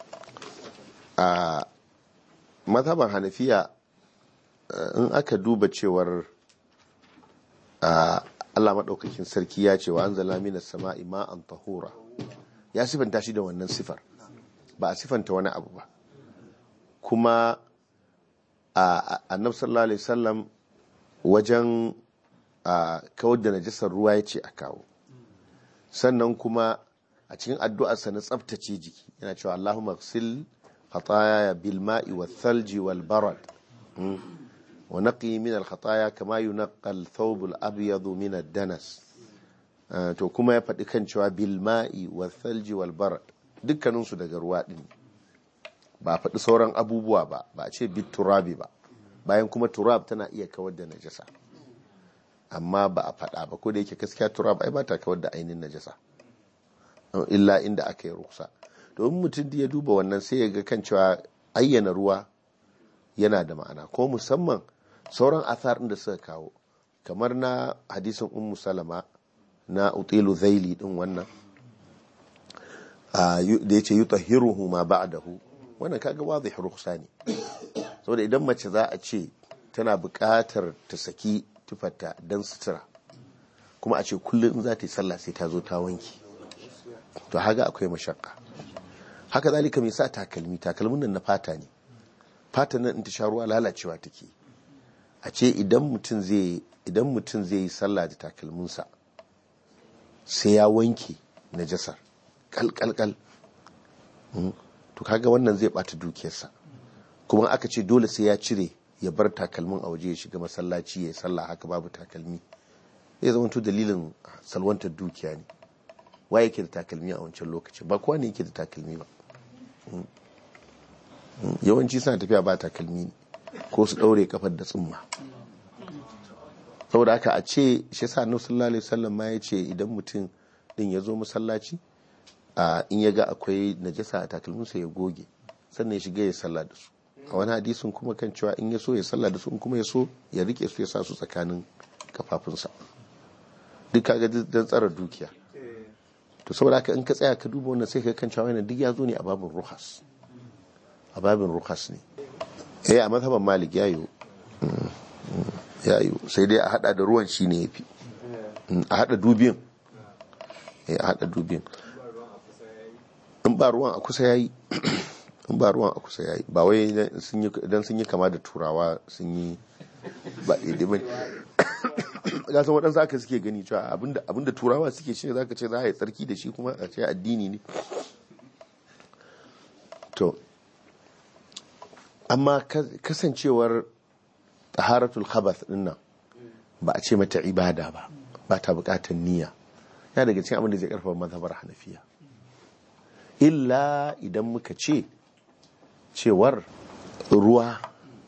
a mazhaban hanafiya eh, in aka duba cewar a Allah maɗaukakin sarki ya ce wa an zala minas sama'i ma'an tahura ya sifanta shi da wannan sifar ba a sifanta wani abu ba kuma a annab sallallahu alaihi wasallam wajen a kawar da najasar ruwa ya ce a kawo sannan kuma a cikin addu'arsa na tsabtace jiki yana cewa Allahumma ghsil خطاياي بالماء والثلج والبرد م? ونقي من الخطايا كما ينقى الثوب الأبيض من الدنس آه، to kuma ya faɗi kan cewa bilma'i wa thalji wal barad dukkaninsu daga ruwa ɗin ba a faɗi sauran abubuwa ba ba a ce bit turabi ba bayan kuma turab tana iya kawar da najasa amma ba a faɗa ba ko da yake gaskiya turab ai ba ta kawar da ainihin najasa illa inda aka yi ruksa domin mutum da ya duba wannan sai ya ga kan cewa ayyana ruwa yana da ma'ana ko musamman sauran athar da suka kawo kamar na hadisin ummu salama na utilu zaili din wannan da ya ce yi tahiruhu ma ba'dahu wannan kaga wadih rukhsa ne saboda idan mace za a ce tana buƙatar ta saki tufarta don sutura kuma a ce kullum in za ta yi sallah sai ta zo ta wanki to haga akwai mashakka haka zalika mai sa takalmi takalmin nan na fata ne fata nan in ta sha ruwa lalacewa take a ce idan mutum zai idan mutum zai yi sallah da takalminsa sai ya wanke najasar kalkalkal to kaga wannan zai bata dukiyarsa kuma aka ce dole sai ya cire ya bar takalmin a waje ya shiga masallaci ya yi sallah haka babu takalmi zai zama to dalilin salwantar dukiya ne wa yake da takalmi a wancan lokaci ba kowa ne yake da takalmi ba yawanci suna tafiya ba takalmi ne ko su ɗaure kafar da tsumma saboda haka a ce shi sa annabi sallallahu alaihi wasallam ma ya ce idan mutum din ya zo masallaci a in ya ga akwai najasa a takalminsa ya goge sannan ya shiga ya sallah da su a wani hadisin kuma kan cewa in ya so ya sallah da su in kuma ya so ya rike su ya sa su tsakanin kafafunsa duk kaga don tsara dukiya to saboda haka in ka tsaya ka duba wannan sai ka kan cewa wannan duk ya zo ne a babin ruhas a babin ruhas ne eh a mazhaban malik ya yi ya yi sai dai a hada da ruwan shi ne yafi a hada dubin eh a hada dubin in ba ruwan a kusa yayi in ba ruwan a kusa yayi ba wai dan sun yi kama da turawa sun yi ba daidai ba ga san waɗansu aka suke gani cewa abinda turawa suke shi za ka ce za a yi tsarki da shi kuma a ce addini ne to amma kasancewar taharatul khabath din nan ba a ce mata ibada ba ba ta bukatar niyya ya daga cikin abin da zai karfafa mazhabar hanafiya illa idan muka ce cewar ruwa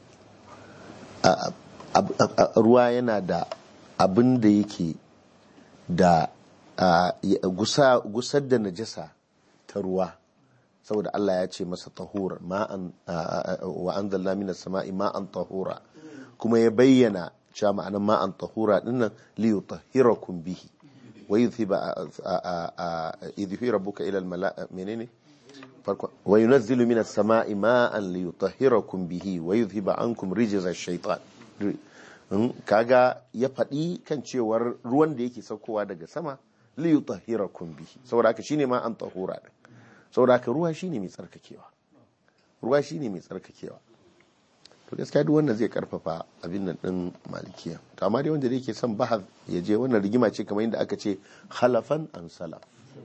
ruwa yana da abin da yake da gusar da najasa ta ruwa saboda Allah ya ce masa tahura ma'an wa anzalna minas sama'i ma'an tahura kuma ya bayyana cewa ma'anan ma'an tahura dinnan li yutahhirakum bihi wa yuthiba yudhi rabbuka ila al menene farko wa yunazzilu minas sama'i ma'an li yutahhirakum bihi wa yuthiba ankum rijza ash-shaytan kaga ya faɗi kan cewar ruwan da yake saukowa daga sama li yutahhirakum bihi saboda haka shine ma an tahura din saboda haka ruwa shine mai tsarkakewa ruwa shine mai tsarkakewa to gaskiya duk wannan zai karfafa abin nan din malikiya to amma dai wanda da yake son bahar ya je wannan rigima ce kamar yadda aka ce khalafan an salaf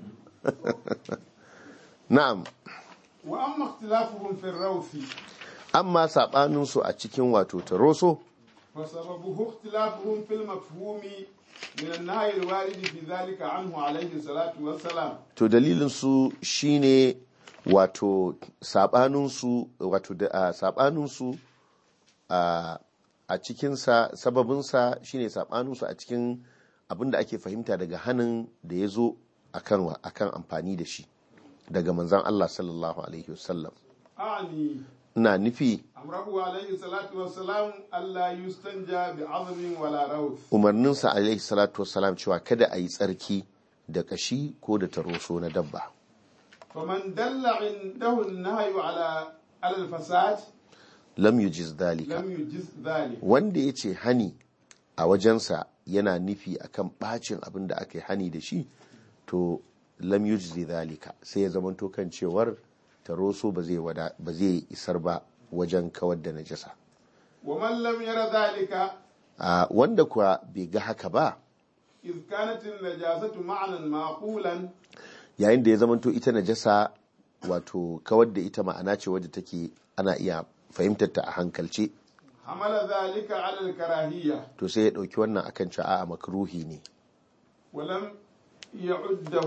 na'am wa amma ikhtilafuhum fi rawfi amma sabanin su a cikin wato taroso فسببه اختلافهم في المفهوم من النهي الوارد في ذلك عنه عليه الصلاة والسلام to dalilin su shine wato sabanin su wato da sabanin su a a cikin sa sababin sa shine sabanin su a cikin abinda ake fahimta daga hannun da ya zo akan akan amfani da shi daga manzon Allah sallallahu alaihi wasallam أعني ina nufi أمره عليه الصلاة والسلام ألا يستنجى بعظم ولا روث umarninsa alaihi salatu wassalam cewa kada a yi tsarki da kashi ko da taroso na dabba فمن دل عنده النهي على على الفساد lam yujiz dalika لم يجز ذلك wanda ya ce hani a wajensa yana nufi akan bacin abin da aka yi hani da shi to lam yujzi dalika sai ya zamanto kan cewar taroso ba zai wada ba zai isar ba wajen kawar da najasa ومن لم ير ذلك a wanda kuwa bai ga haka ba إذ كانت النجاسة معنى معقولا yayin da ya zamanto ita najasa wato kawar da ita ma'ana ce wadda take ana iya fahimtar ta a hankalce حمل ذلك على الكراهية to sai ya ɗauki wannan akan cewa a'a makruhi ne ولم يعده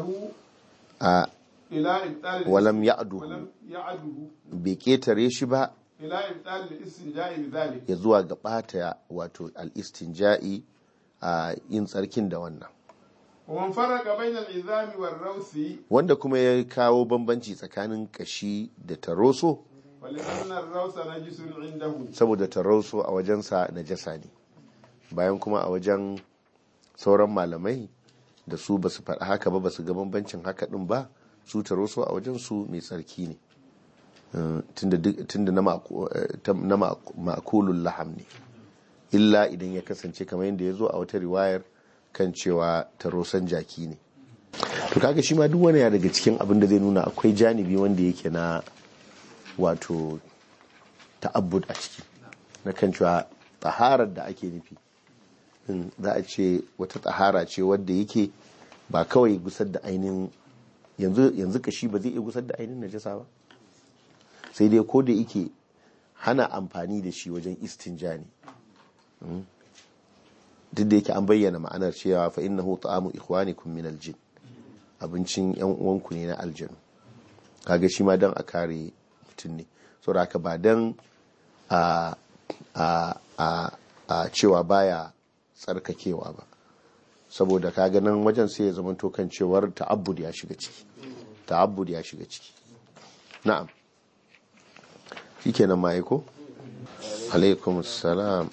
a إلى إبطال walam ya'duhu ولم يعده bai ketare shi ba إلى إبطال الاستنجاء بذلك ya zuwa ga ɓata wato al-istinja'i a yin tsarkin da wannan ومن فرق بين العظام والروث wanda kuma ya kawo bambanci tsakanin kashi da taroso ولأن الروث نجس عنده saboda taroso a wajensa najasa ne bayan kuma a wajen sauran malamai da su ba su faɗa haka ba ba su ga bambancin haka ɗin ba su taroso a wajensu mai tsarki ne Eh, tunda duk- tunda na ma'ku- eh, ta- na ma'ku- ma'kulul laham ne illa idan ya kasance kamar yadda ya zo a wata riwayar kan cewa tarosan jaki ne to kaga shi ma duk wani ya daga cikin abin da zai nuna akwai janibi wanda yake na wato ta'abbud a ciki na kan cewa taharar da ake nufi in za a ce wata tahara ce wadda yake ba kawai gusar da ainihin yanzu yanzu kashi ba zai iya gusar da ainihin najasa ba sai dai ko da yake hana amfani da shi wajen istinja ne Mm. duk da yake an bayyana ma'anar cewa fa innahu ta'amu ikhwanikum min aljin abincin yan uwanku ne na aljanu kaga shi ma dan a kare mutum ne saboda haka ba dan a a a a cewa baya tsarkakewa ba saboda kaga nan wajen sai ya zama to kan cewar ta'abbud ya shiga ciki ta'abbud ya shiga ciki na'am shikenan ma aiko alaikum assalam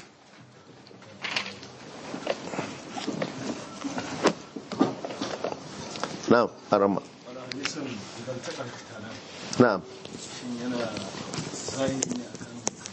na'am arama wani hadisan idan ta karkata nan na'am shin yana zahiri ne akan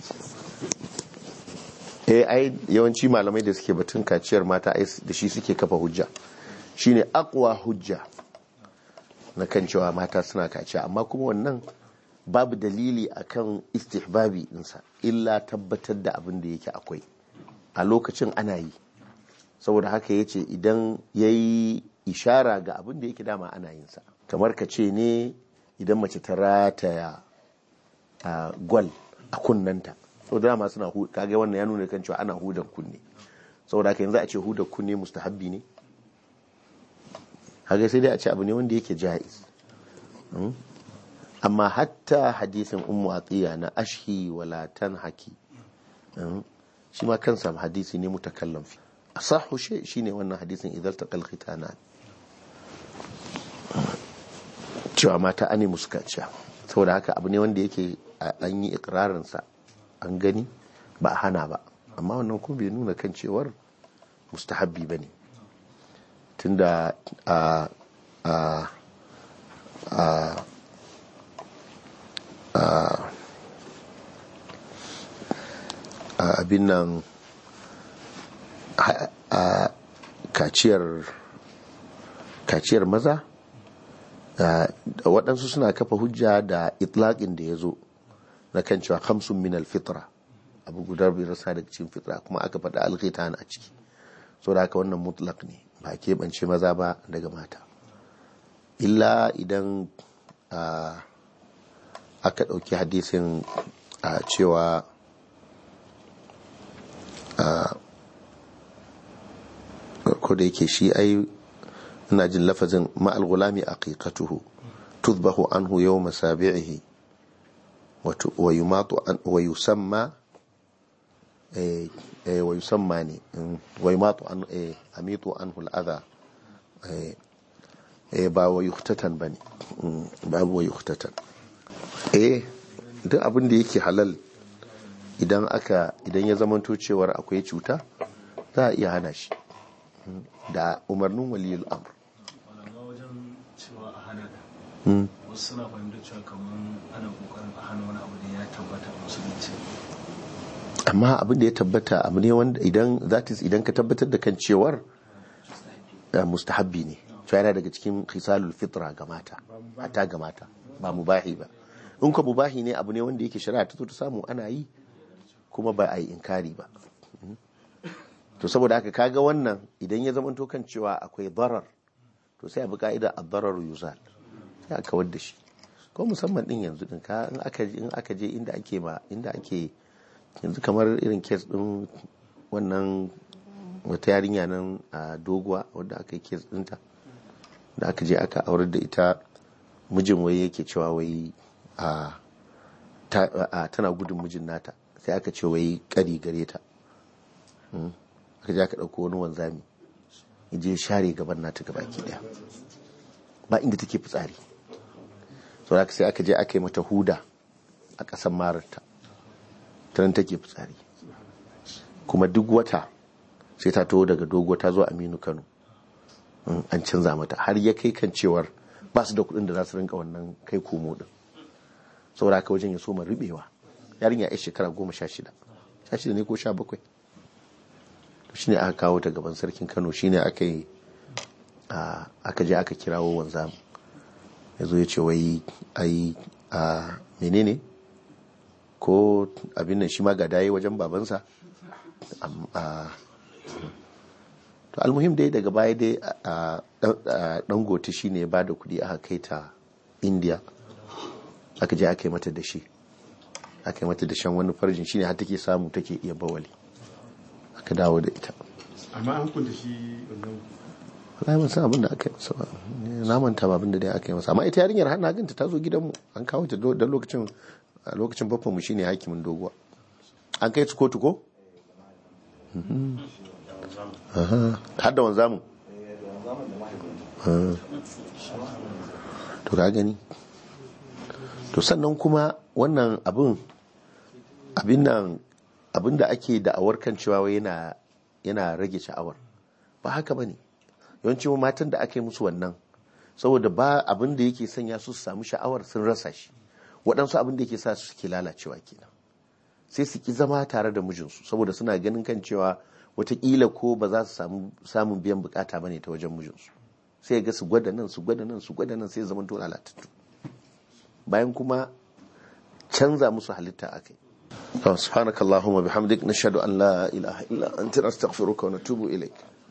eh ai yawanci malamai da suke batun kaciyar mata ai da shi suke kafa hujja shine aqwa hujja na kan cewa mata suna kaciya amma kuma wannan babu dalili akan istihbabi dinsa illa tabbatar da abin da yake akwai a lokacin ana yi saboda haka yace idan yayi ishara ga abin da yake dama ana yin sa kamar ka ce ne idan mace ta rataya a gwal a kunnanta so da dama suna hu kage wannan ya nuna kan cewa ana hudan kunne saboda haka yanzu a ce hudan kunne mustahabbi ne haka sai dai a ce abu ne wanda yake jaiz Mm. amma hatta hadisin ummu atiya na ashi wala tanhaki Mm. shi ma kansa hadisi ne mutakallam fi asahu shi shine wannan hadisin idan taqal khitanan cewa mata ane musu kaciya saboda haka abu ne wanda yake a- an yi ikirarinsa an gani ba a hana ba amma wannan kuma bai nuna kan cewar mustahabbi ba ne tunda a a a a a abin nan a- a kaciyar kaciyar maza Uh, waɗansu suna kafa hujja da itlaƙin da ya zo na kan cewa hamsin min alfitra abu guda bai rasa daga cikin fitra kuma aka faɗa alkhitan a ciki so da haka wannan mutlak ne ba a keɓance maza ba daga mata illa idan uh, aka ɗauki hadisin uh, cewa ko da yake shi ai ina jin lafazin ma'al gulami aqiqatuhu tudbahu anhu yawma sabi'ihi wa yumatu an wa yusamma eh eh wa yusamma ne mm, wa yumatu an eh amitu anhu al'adha eh eh ba wa yuhtatan bane mm, babu wa yuhtatan eh duk abin da yake halal idan aka idan ya zamanto cewar akwai cuta za a iya hana shi Mm, da umarnin waliyul amr wala ma wajen cewa a hana da Mm. wasu suna fahimtar cewa kamar ana kokarin a hana wani abu da ya tabbata a musulunci amma abin da ya tabbata abu ne wanda idan that is idan ka tabbatar da kan cewar eh, mustahabbi ne to yana daga cikin khisalul fitra ga mata ta ga mata ba mubahi ba in ka mubahi ne abu ne wanda yake shari'a ta zo ta samu ana yi kuma ba a yi inkari ba Mhm. to saboda haka kaga wannan idan ya zama to kan cewa akwai darar to sai a bi ka'ida ad-darar yuzal sai a kawar da shi ko musamman din yanzu din ka in aka in aka je inda ake ma inda ake yanzu kamar irin kes din wannan wata yarinya nan a doguwa wadda aka yi kes dinta da aka je aka aurar da ita mijin wai yake cewa wai a ta- a- tana gudun mijin nata sai aka ce wai kari gare ta Mm. aka je aka ɗauko wani wanzami ya je share gaban nata gaba ki daya ba inda take fitsari sau da sai aka je aka yi mata huda a ƙasan mararta ta nan take fitsari kuma duk wata sai ta taho daga dogo ta zo aminu kano Mm, an canza mata har ya kai kan cewar ba su da kuɗin da za su rinka wannan kai komo din saboda haka wajen ya so ma rubewa yarinya ya shekara goma sha shida sha shida ne ko sha bakwai to shine aka kawo ta gaban sarkin kano shine aka yi a, aka je aka kirawo wanzam ya zo ya ce wai ai a menene ko abin nan shi ma ga daye wajen babansa Am- a, to almuhim dai daga baya dai a dangote shine ya bada kudi aka kai ta india aka je aka yi mata da shi aka yi mata da shan wani farjin shine har take samu take iya bawali aka dawo da ita amma an kunta shi wannan wallahi ban san abin da aka yi masa ba Ni na manta ba abin da dai aka yi masa amma ita yarinyar har na ganta ta zo gidanmu an kawo ta da lokacin a lokacin babban mu shine hakimin doguwa an kai su kotu ko Mhm. Aha. har da wanzamu Ah. to ka gani to sannan kuma wannan abin abin nan abin da ake da'awar kan cewa wai yana yana rage sha'awar ba haka bane yawanci matan da aka yi musu wannan saboda ba abin da yake sanya su su samu sha'awar sun rasa shi waɗansu abin da yake sa su suke lalacewa kenan sai su ki zama tare da mijinsu saboda suna ganin kan cewa watakila ko ba za su samu samun biyan bukata bane ta wajen mijinsu sai ga su gwada nan su gwada nan su gwada nan sai zaman to lalatattu bayan kuma canza musu halitta akai سبحانك اللهم وبحمدك نشهد أن لا إله إلا أنت نستغفرك ونتوب إليك